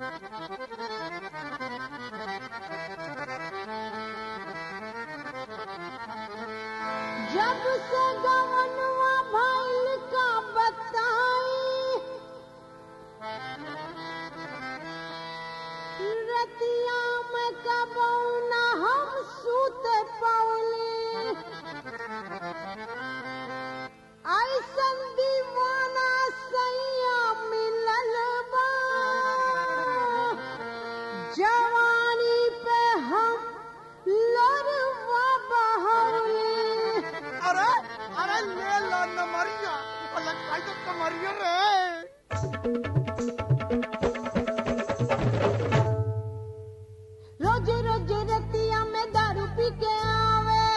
जब से गवनवा भइल का बताई रतिया में कबौना हम सूत पौली ऐसन दीवाना सैया मिलल बा जवानी पे हम लड़वा बहौली अरे अरे ले ला नमरिया अरे काई तो कमरिया रे रोज रोज रतिया में दारू पी के आवे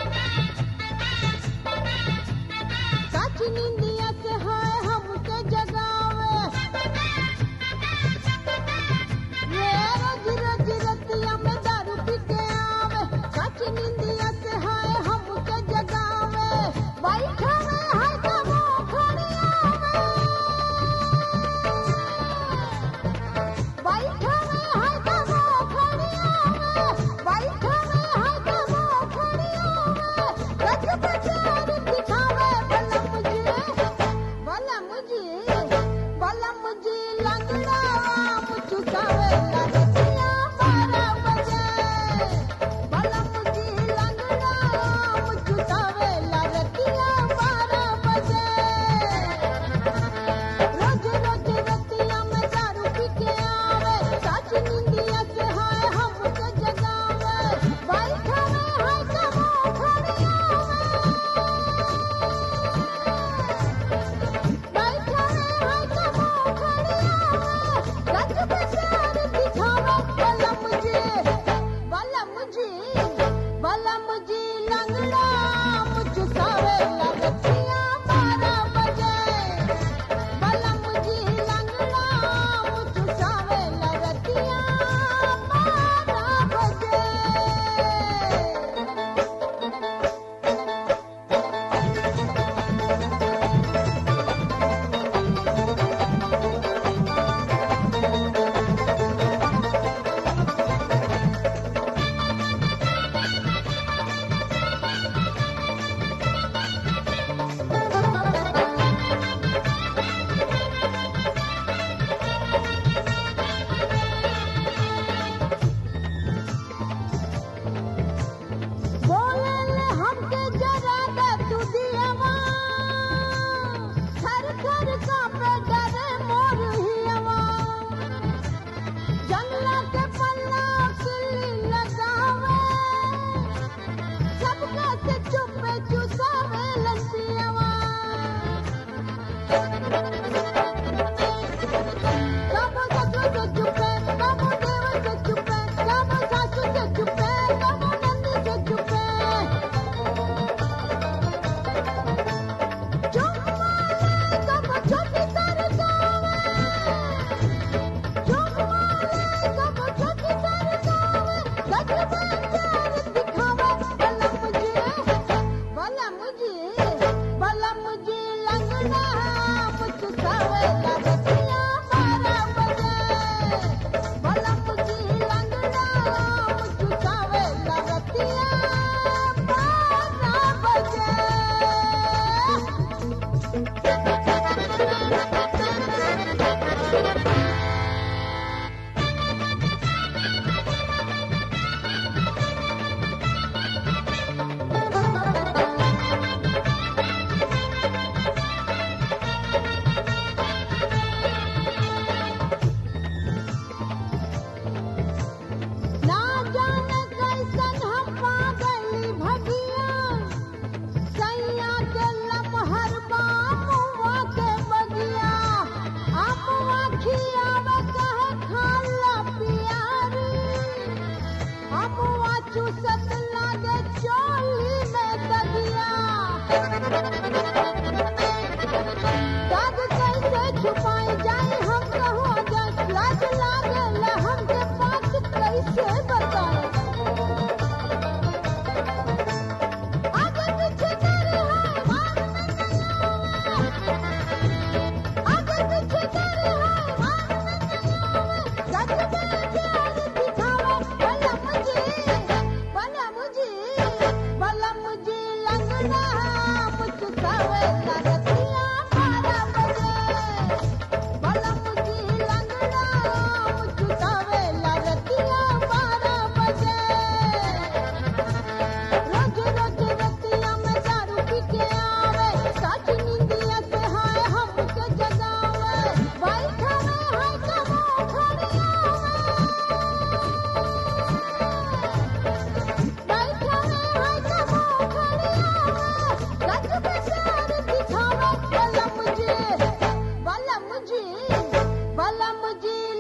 सच निंदिया से हाय हमके जगावे ये रोज रोज रतिया में दारू पी के आवे सच निंदिया से हाय हमके जगावे बैठा में हाय कबो खड़ी आवे बैठा में हाय कबो खड़ी आवे बैठा में हाय कबो खड़ी आवे रच बचार दिखावे बलम मुझे बलम मुझे बलम मुझे लंगड़ा मुचुकावे लड़किया बारह बजे बलम मुझे लंगड़ा मुचुकावे लड़किया बारह बजे रोज रोज रतिया में दारू पी के आवे सच निंदिया से हाय हमके जगावे बैठा में हाय कबो खड़ी आवे बैठा में हाय कबो खड़ी आवे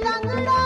लंगड़ा